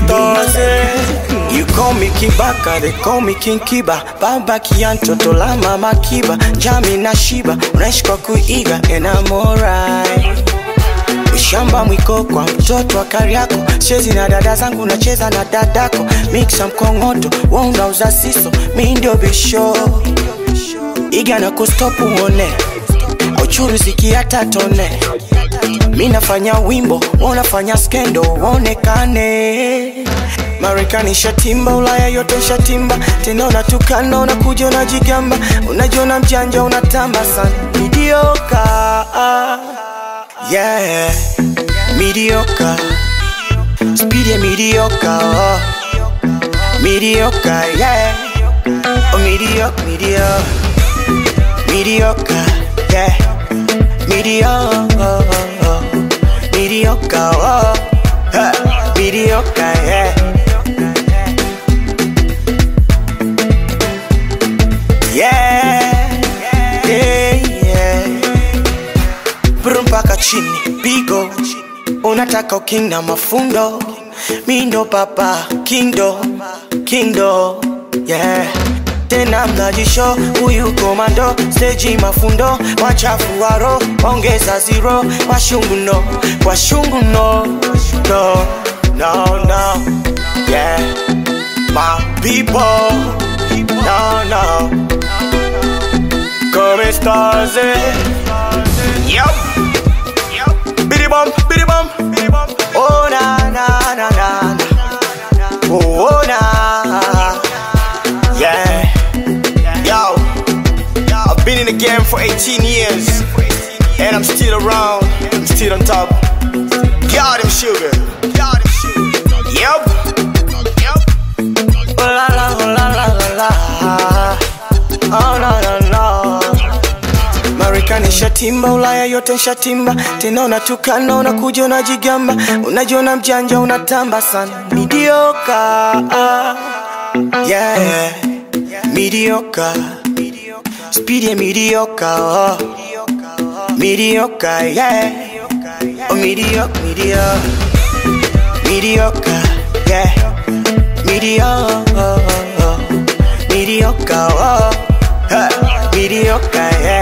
stars, eh. You call me Kibaka, they call me King Kiba Baba kia mtoto la mama Kiba Jami na Shiba, unaishi kwa kuiga and I'm alright Ushamba mwiko kwa mtoto wa Kariako Chezi na dada zangu nacheza na dadako Mixa mkongoto, wewe unauza siso Mi ndio bisho Iga na kustopu uone Uchuru ziki hata tone Mi nafanya wimbo, wewe unafanya skendo Uonekane Marekani shatimba, Ulaya yote shatimba Tena unatukana, unakuja unajigamba Unajiona mjanja, unatamba sana Midioka Yeah Mediocre Speed ya mediocre oh. Mediocre, yeah Oh, mediocre, mediocre Mediocre, yeah Mediocre Mediocre, oh. Huh. Mediocre, yeah Yeah Yeah, yeah Brum mpaka chini pigo unataka uking na mafundo mindo papa kindo kindo yeah tena mnajisho huyu komando steji mafundo wachafu waro ongeza zero washungu no washungu no no no no yeah my people no no come stars eh Yup. Biddy bum, biddy bum, biddy bum. Oh na na na na na. Oh, oh na. Yeah. Yo. I've been in the game for 18 years, and I'm still around. I'm still on top. Got him sugar. Got him sugar. Yup. Yup. Oh la la, oh la la la la. Oh no no no. Marekani shatimba, Ulaya yote shatimba, tena unatukana, unakuja unajigamba, unajiona mjanja, unatamba sana. Mediocre, yeah, mediocre, speed ya mediocre, oh. mediocre, yeah, oh mediocre, mediocre, mediocre, yeah, mediocre, mediocre, oh. Huh. mediocre, yeah.